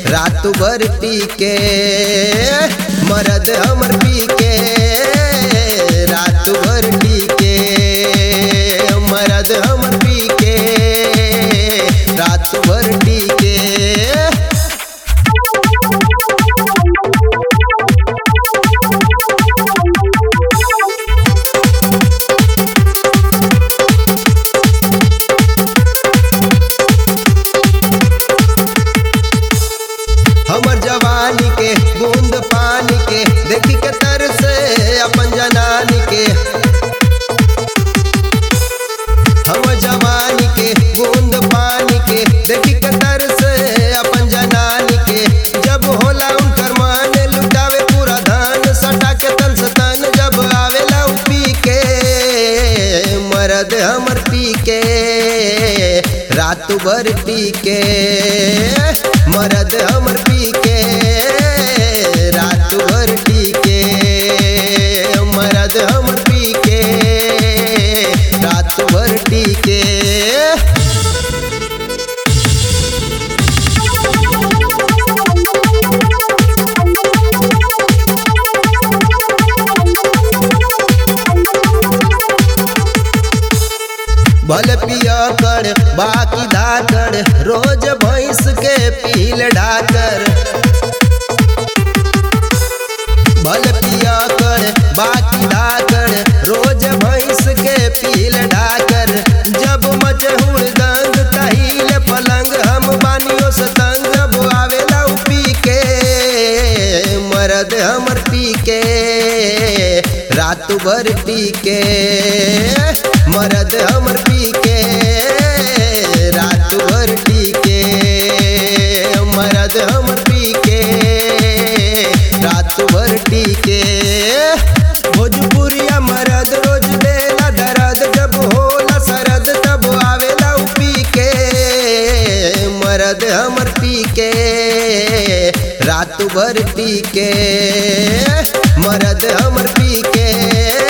रात भर पी के मरद हमर पी के रात भर पी के मरद हमर पी के रात भर पी के हमर जवानी के बूंद पानी के देखी के तर से अपन जनानी के हमर जवानी के बूंद पानी के देखी के तर से अपन जनानी के जब होला उनकर मान लुटावे पूरा धान सटा के तन से तन जब आवेला उ पी के मरद हमर पी के रात भर पी के मरद हमर पी के रात भर पी के मरद हमर पी के रात भर पी के भल पिया कर बाकी धाकर रोज भैंस के पील डाकर भल पिया कर बाकी धाकर रोज भैंस के पील डाकर जब मचहुड़ दंग तहील पलंग हम बानियों से तंग अब आवेला उ पी के मरद हमर पी के रात भर पी के मरद हमर पी के रात भर पी के मरद हमर पी के रात भर पी के भोजपुरिया मरद रोज देला दर्द जब होला सरद तब आवेला उ पी के मरद हमर पी के रात भर पी के मरद हमर पी के